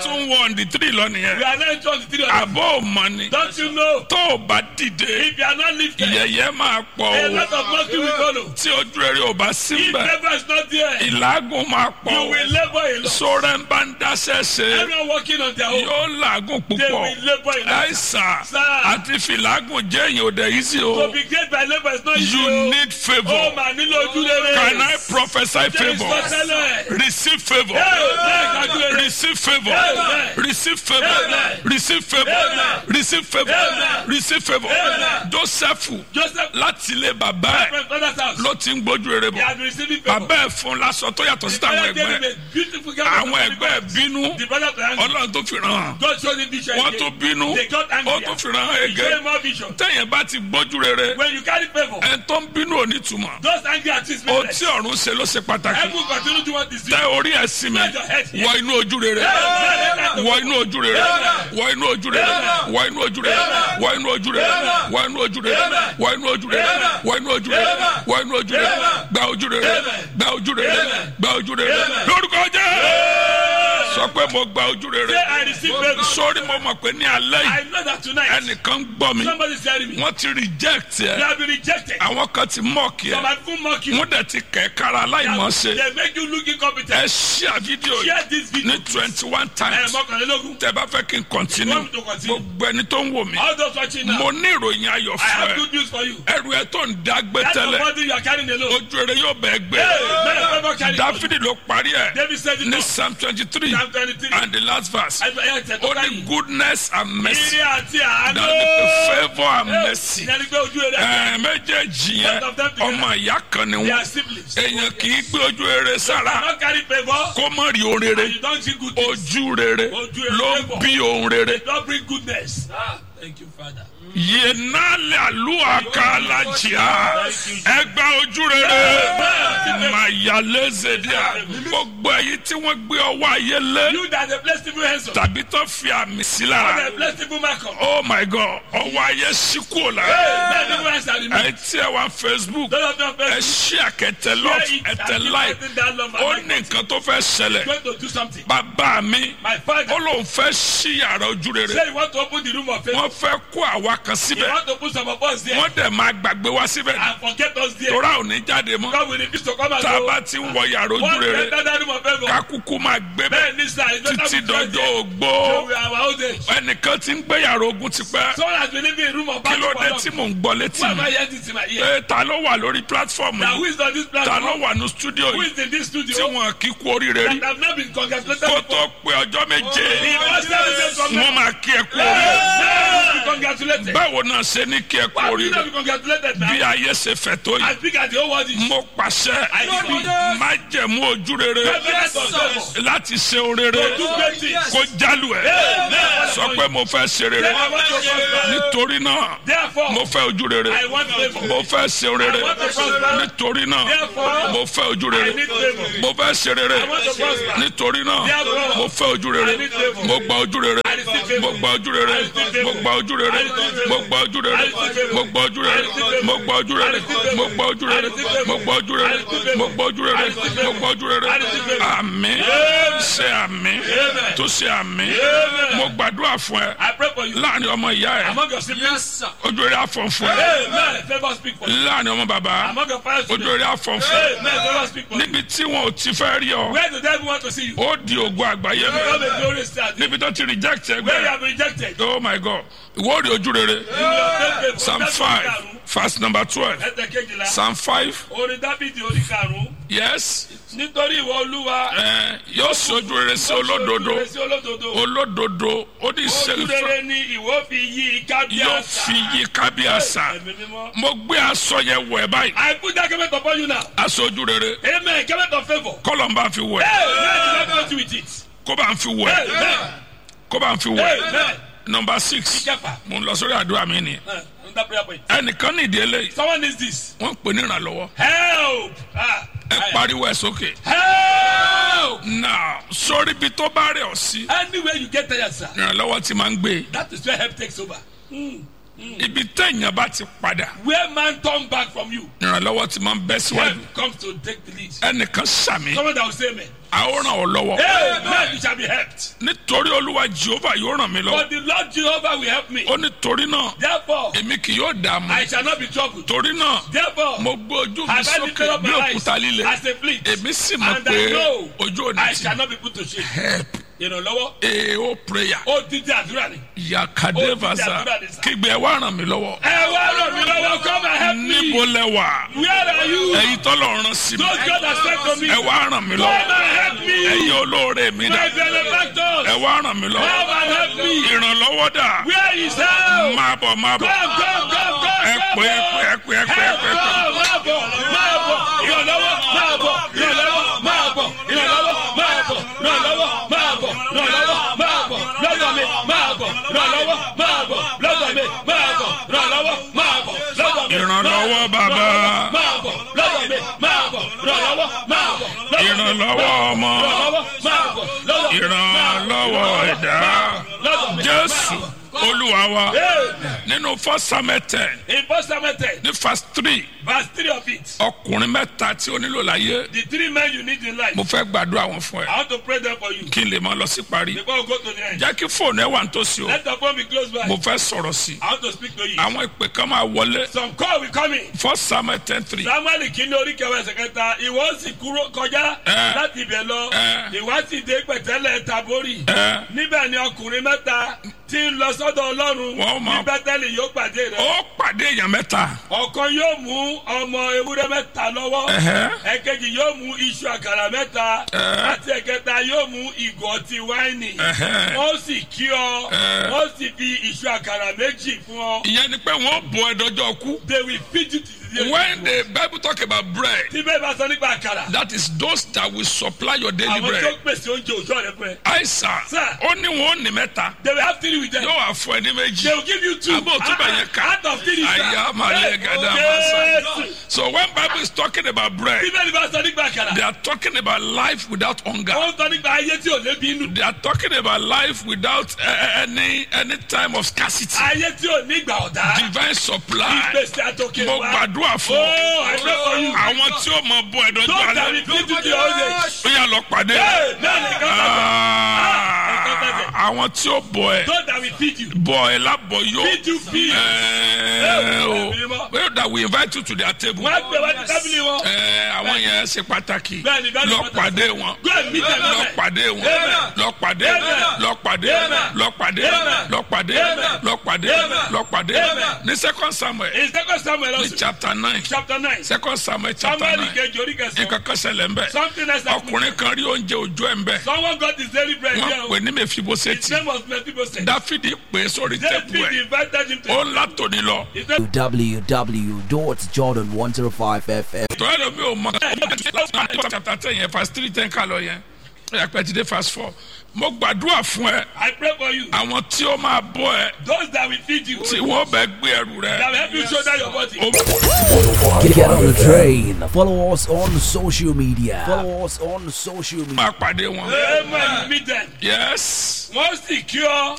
tún wọ ọ̀ndì tírì lọ We nìyẹn are not into the three of àbọ̀ ò mọ̀ ni Don't you know? tó o bá dìde If you are not lifted, yẹ̀yẹ́ máa pọ̀ a o lot of mockery will follow. tí ojú rere ò bá sí If mbẹ̀ labor is not there, ìlágùn máa pọ̀ you o will labor a lot. sọ̀rọ̀ ń bá ń dáṣẹ́ ṣe Everyone working on their own, yóò làágùn they púpọ̀ will labor a lot. àìsàn Sir. àti fìlágùn jẹ́ èyàn ò dẹ̀ yí sí To o be great by labor is not easy. you o. need Ó favour mà nílò ojú rere. can I prophesy There is favour no tẹ́lẹ̀. receive favour Amen. Ojú rere. receive favour Amen. receive favour Amen. receive favour Amen. receive favour Amen. receive favour Amen. Joseph Joseph, láti ilé bàbá ẹ̀ my father's house, ló ti ń gbójú rere he bọ̀ had been receiving favor. bàbá ẹ̀ fún lásọ tó yàtọ̀ sí táwọn Father gave ẹgbẹ́ him ẹ̀ a beautiful garment àwọn of ẹgbẹ́ ẹ̀ gold. bínú The brother to hang. ọlọ́run tó fi ràn án God showed him vision wọ́n again. tó bínú They got angry. ó tó fi ràn án He showed ẹgẹ́ him more vision. tẹ̀yìn bá ti gbójú rere When you carry favor, ẹ̀ tó ń bínú ò ní túmọ̀ those angry artists ó make tí ọ̀run ṣe ló ṣe pàtàkì Heaven continue to want this. tẹ orí ẹ̀ sí mi wọ inú ojú rere wọ inú ojú rere wọ inú ojú rere wọ inú ojú rere wọ inú ojú rere wọ inú ojú rere wọ inú ojú rere wọ inú ojú rere wọ inú ojú rere gba ojú rere gba ojú rere gba ojú rere lórúkọ jẹ́ sọ pé mo gba ojú rere Say I receive favor. sórí mo mọ̀ pé ní alẹ́ yìí I know that tonight ẹnìkan gbọ́ mi somebody is telling me wọ́n ti reject you ẹ have been rejected. àwọn kan ti mọ̀ọ́kì Some ẹ have even mocked you. wọ́n dẹ̀ ti kẹ̀ kára aláìmọ̀ ṣe They make you look ẹ incompetent. ṣíà fídíò yìí Share this video. ní twenty one Ẹ times mọ́kànlélógún. tẹ bá fẹ́ kí n continue Want me to continue? gbogbo ẹni tó ń wò mí All those watching now, mo ní ìròyìn ayọ̀ I fún have ẹ good news for you. ẹrù ẹ tó ń dágbé That's the tẹ́lẹ̀ body you are carrying alone. ojú rere yóò bẹ́ẹ̀ gbé Hey, man, favor carry you. dáfídì ló parí ẹ David said it ní all. psalm twenty three Psalm 23. and the last verse Ẹ ẹ tẹ̀ tó ó ní káyìn. goodness and mercy Ire àti àánú. that the favour and mercy Ìyẹn ni pé ojú rere. ẹ méjèèjì yẹn Both of them together. ọmọ ìyá kan ni They are wọn siblings. èèyàn kì í gbé ojú rere You sára cannot carry favor kó mọ̀ rí ohun rere and you don't see good things. ojú rere Ojú rere ló ń bí ohun rere. It don't bring goodness. Ah, thank you, Father. yenale alua kalajia ẹgbẹ ojú rere mayalezedia gbogbo èyí tí wọn gbé ọwọ́ ayé lé You that the blessed people hands on. tàbí tó fi àmì sí The lára blessed people mark on. oh my god ọwọ́ ayé sí kúrò lára Blessed people hands are removed. ẹ tí ẹ wá facebook Those of them ẹ blessed. ṣí àkẹtẹ Share love it ẹtẹ and keep like spreading that love ó and ní like nǹkan tó fẹ́ ṣẹlẹ̀ going to do something. bàbá mi My ó father lóun fẹ́ ṣí yàrá ojú rere said he want to open the room of faith. wọ́n fẹ́ kó àwa kan He síbẹ̀ want to put some of us there wọ́n dẹ̀ máa gbàgbé wá síbẹ̀ and forget us there. tora ò ní jáde mọ́ God will refuse to come and tá a go. bá ti ń wọ yàrá ojú One rere enter that room of favor. kakuku máa gbé bẹ́ẹ̀ Bẹ́ẹ̀ ní sir, it's better títí we try dọjọ́ there. ògbó So we are our old age. ẹnìkan ti ń gbé yàrá ogun tipẹ́ Someone has been living in room of kí battle ló for dé long. tí mò ń gbọ́ létí Why am mi I hearing this in my ear? ẹ ta ló wà lórí platform Now who yìí is on this ta ló platform? wà ní studio Who yìí is in this tí studio? wọn kì í kú oríire rí That have not been congratulated kó before. tó pé ọjọ́ méje He must have been wọn congratulated. máa kí ẹ kú oríire Be congratulated. báwo náà ṣe ní kí ẹ kú Why would you oríire not be congratulated bí now? ayé ṣe fẹ̀ tó I yìí speak at the whole world. is mo pàṣẹ I speak. má jẹ̀mú ojú rere Evidence of favor. láti ṣe orere Do great things. kó jálù ẹ Amen. sọ pé mo fẹ́ ṣe rere I want to prosper. nítorí náà Therefore, mo fẹ́ ojú rere I want favor. mo fẹ́ ṣe rere I want to prosper. nítorí náà Therefore, mo fẹ́ ojú I rere need favor. mo fẹ́ ṣe rere I want to prosper. nítorí náà Therefore, mo fẹ́ ojú rere I need favor. mo gba ojú rere I receive favor. mo gba ojú rere I receive favor. mo gba ojú rere I receive favor. mo gba ojú rere I receive favor. mo gba ojú rere I receive favor. mo gba ojú rere I receive favor. mo gba ojú I rere receive favor. mo gba ojú rere I receive favor. mo gba ojú rere I receive mo favor. gba ojú rere I receive favor. àmín ṣe àmín Amen. tó ṣe àmín Amen. mo gbàdúrà fún ẹ I pray for you. láàrin ọmọ ìyá ẹ Among your siblings. ojú rere àfọ̀n fún ẹ Amen. Favor speak for you. láàrin ọmọ bàbá Among your parents. ojú rere àfọ̀n fún ẹ Amen. Favor speak for you. níbi tí wọn ò ti fẹ́ rí ọ Where the devil want to see you? ó di ògo àgbáyé mi Become a glorious star. níbi tó ti reject Where you ẹgbẹ́ have been rejected. oh my god ìwọ rí ojú rere psalm five verse number twelve Ẹsẹ̀ kejìlá. psalm five Orin Dábìdì orí karùn-ún. yes Nítorí ìwọ Olúwa. ẹ yóò sojú rere sí olódodo Ojú rere sí olódodo. olódodo ó ní Ojú ìṣèlú rere ni ìwọ fi yí ká bí yóò àṣà. fi yí kábíyàsá Ẹ̀mí mímọ́. mo gbé aṣọ yẹn wọ̀ ẹ́ báyìí I put that garment upon you now. aṣọ ojú rere Amen. Garment of favour. kọ́lọ̀ ń bá fi wọ̀ ẹ́ Amen. Let me with it. kó bá ń fi wọ̀ ẹ́ Amen. kó bá ń fi wọ̀ ẹ́ Amen. number six Ìjàpá. mo ń lọ sórí àdúrà mi ni Uh, on that prayer point. ẹnìkan ní ìdí eléyìí Someone needs this. wọ́n ń pè ní ìrànlọ́wọ́ Help. Ah. ẹ pariwo ẹ sókè. Help. now sórí ibi tó bá rẹ̀ ọ́ sí Anywhere you get tired, sir. ìrànlọ́wọ́ ti máa ń gbé That is where help takes over. ibi téèyàn bá ti padà Where man turn back from you, ìrànlọ́wọ́ ti máa ń bẹ́ síwájú help comes to take the lead. ẹnìkan sàmì Someone that will say amen. àwòrán ọ̀ lọ́wọ́ Amen. that you shall be helped. nítorí olúwa jehova yóò ràn mí lọ But the Lord Jehovah will help me. ó ní torí náà Therefore, èmi kì yóò dààmú I shall not be troubled. torí náà Therefore, mo gbé ojú mi have I sókè lifted up bí my òkúta eyes líle as a fleet, èmi sì mọ̀ and pé I know ojú òní I ti shall not be put to shame. help Ìrànlọ́wọ́, èèó prayer ó dídí àdúrà ni. yakadevasa kígbe ẹ wá ràn mí lọ́wọ́ Ẹ wá ràn mí lọ́wọ́, come and help me. níbo lẹ wà Where are you? ẹ̀yin tọ́lọ̀ rán sí mi Those God has sent to me. ẹ wá ràn mí Come lọ́wọ́ and help me. ẹ̀yin olóore mi dà My benefactors. ẹ wá ràn mí lọ́wọ́ Come and help me. ìrànlọ́wọ́ dà Where is help? máa bọ̀ máa bọ̀ Come, come, come, come. ẹ come, pé ẹ pé ẹ pé ẹ pé ẹ Help, pé ẹ pé. come, máa bọ̀, máa bọ̀. Ìrànlọ́wọ́, máa bọ̀. Ìrànlọ́wọ́, máa bọ̀. Ìrànlọ́wọ́, máa bọ̀. Ìrànlọ́wọ́, máa bọ̀. Ìrànlọ́wọ́, máa bọ̀. Lọ́dọ̀ mi, máa bọ̀. Ìrànlọ́wọ́, máa bọ̀. Lọ́dọ̀ mi, máa bọ̀. Ìrànlọ́wọ́, máa bọ̀. Lọ́dọ̀ mi, Ìrànlọ́wọ́ bàbá. máa bọ̀. Lọ́dọ̀ mi, máa bọ̀. Ìrànlọ́wọ́, máa bọ̀. Lọ́dọ̀ mi, ìrànlọ́wọ́ ọmọ Ìrànlọ́wọ́, máa bọ̀. Lọ́dọ̀ mi, ìrànlọ́wọ́ ẹ̀dá lọ́dọ̀ mi. jésù olúwa wa Amen. nínú fọ́sámẹ́tẹ̀ In First Samuel 10, ní fast three verse 3 of it, ọkùnrin mẹ́ta tí ó nílò láyé the three men you need in life, mo fẹ́ gbàdúrà wọn fún ẹ I want to pray them for you. kí n lè máa lọ sí parí Before we go to the end, jẹ́ kí fóònù ẹ wà nítòsí o let the phone be close by. mo fẹ́ sọ̀rọ̀ sí i I want to speak to you. àwọn ìpè kan máa wọlé Some call will come in. first samuel ten three Samuel kìíní orí kẹwàá ẹsẹ̀ kẹta ìwọ sì kúrò kọjá Eh. láti ibẹ̀ lọ Eh. ìwọ sì dé pẹ̀tẹ́lẹ̀ tabori Eh. níbẹ̀ ni ọkùnrin mẹ́ta tí ń lọ sọ́dọ̀ Ọlọ́run Wọ́n máa- ní Bẹ́tẹ́lì yóò pàdé rẹ̀ ó pàdé èèyàn mẹ́ta ọ̀kan yóò mú ọmọ ewúrẹ́ mẹ́ta lọ́wọ́ Ẹ̀hẹ́. ẹ̀kejì yóò mú iṣu àkàrà mẹ́ta Eh. àti ẹ̀kẹta yóò mú ìgò ọtí wáìnì Ẹ̀hẹ́. wọ́n sì kí ọ Eh. wọ́n sì fi iṣu àkàrà méjì fún ọ ìyẹn ni pé wọ́n bọ ẹdọjọ́ kú they will feed you to the day when the bible talk about bread tí bẹ́ẹ̀ bá sọ nípa àkàrà that is those that will supply your daily àwọn tó bread pèsè oúnjẹ òjò rẹ fún ẹ aisa Sir. ó ní wọn ò ní mẹ́ta they will have three with them yóò wá fún ẹ ní they méjì will give you two Àbò tó bẹ̀ yẹn ká. out of three sir. àyà màlẹ gàdá Yes. màsà so when bible is talking about bread tí bẹ́ẹ̀ bá sọ nípa àkàrà they are talking about life without hunger wọ́n sọ nípa ayé tí ò lébi inú they are talking about life without uh, any any time of scarcity ayé tí ò ní ìgbà ọ̀dá divine supply ìgbésẹ̀ àtòkè mo wa gbàdúrà fún oh I pray for you àwọn tí ó mọ bọ ẹdọjọ don't that alẹ́ will feed you to your old age ó yà lọ pàdé Hey, náà ní ká sọ Ah, àwọn tí ó bọ ẹ don't that will feed you bọ ẹ lábọ yó feed you feed ẹ o well that we invite you to their table wọ́n á gbé wá ní tábìlì wọn ẹ àwọn yẹn ṣe pàtàkì Bẹ́ẹ̀ni, bẹ́ẹ̀ni, lọ pàtàkì. pàdé wọn go and meet them lọ there. pàdé wọn Amen. lọ pàdé Amen. lọ pàdé Amen. lọ pàdé Amen. lọ pàdé Amen. lọ pàdé Amen. lọ pàdé Amen. ní second samuel in second Samuel ní also chapter nine chapter nine second samuel chapter Samuel nine kejì orí kẹsàn-án nǹkan kan ṣẹlẹ̀ ń bẹ̀ something else happened ọkùnrin kan rí oúnjẹ òjò ẹ̀ ń bẹ̀ someone got his daily bread wọ́n there pè o ní his mèfibosẹ́tì name was Mephibosheth dáfídì pè é sórí tẹ́kù David ẹ̀ invited him to ó ń látòní lọ he said www.jordan105fm. tọ́yà ló mi ò mọ chapter ten yẹn verse three ten ká lọ yẹn ẹ̀ pẹ́ ti dé verse four mo gbàdúrà fún ẹ I pray for you àwọn tí ó máa bọ́ ẹ those that will feed you tí wọ́n bẹ gbé ẹrù that rẹ will help you shoulder your body ó Get on the train. Follow us on social media. Follow us on social media. máa pàdé wọn amen you meet them yes wọ́n sì kí ọ